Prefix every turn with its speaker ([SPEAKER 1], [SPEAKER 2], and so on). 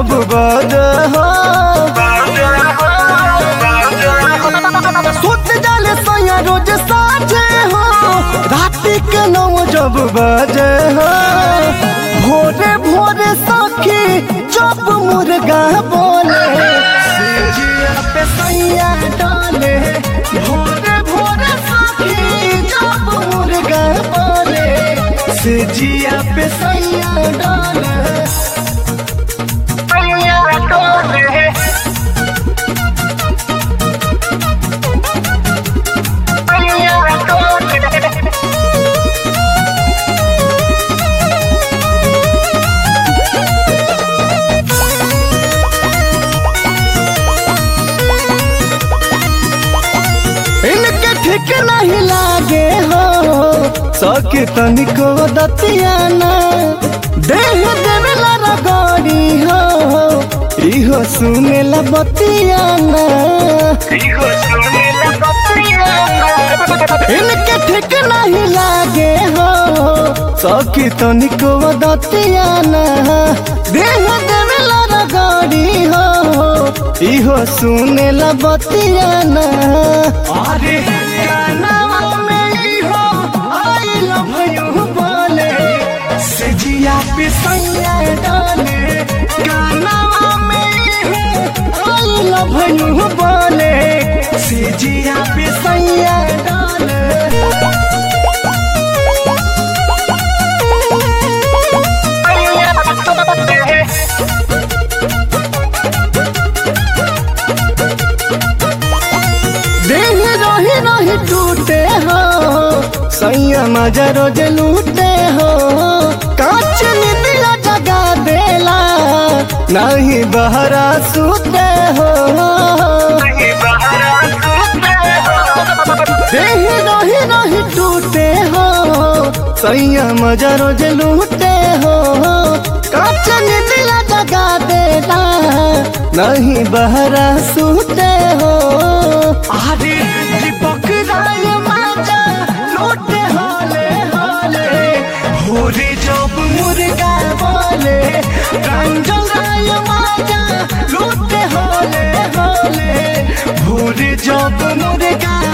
[SPEAKER 1] जब बजे हो सुत जाले सैया रोज साझे हो राति के नौ जब बजे हो भोरे भोरे सखी जब मुर्गा बोले सेजिया पे सैया डाले भोरे भोरे सखी जब मुर्गा बोले सेजिया पे सैया डाले सैया डाले इनके ठीक नहीं लागे हो सके तनिको दतियाना देह देवेला रगड़ी हो इहो सुनेला बतियाना इनके ठीक नहीं लागे हो सके तनिको दतियाना देह देवेला रगड़ी हो इहो सुनेला बतियाना अरे कानवा में इहो आई लव यू बोले सजिया पे सैया डाले कानवा में इहो आई लव यू बोले सजिया पे सैया डाले देह रही रही टूटे हो सैया मजा रोज लूटे हो कांच निदिया जगा देला नहीं बहरा सूते हो देह रही रही टूटे हो सैया मजा रोज लूटे हो कांच निदिया जगा देला नहीं बहरा सूते हो अरे दीपक राय माजा लूटे हाले हाले भोरे जब मुर्गा बोले रंजन राय माजा लूटे हाले हाले भोरे जब मुर्गा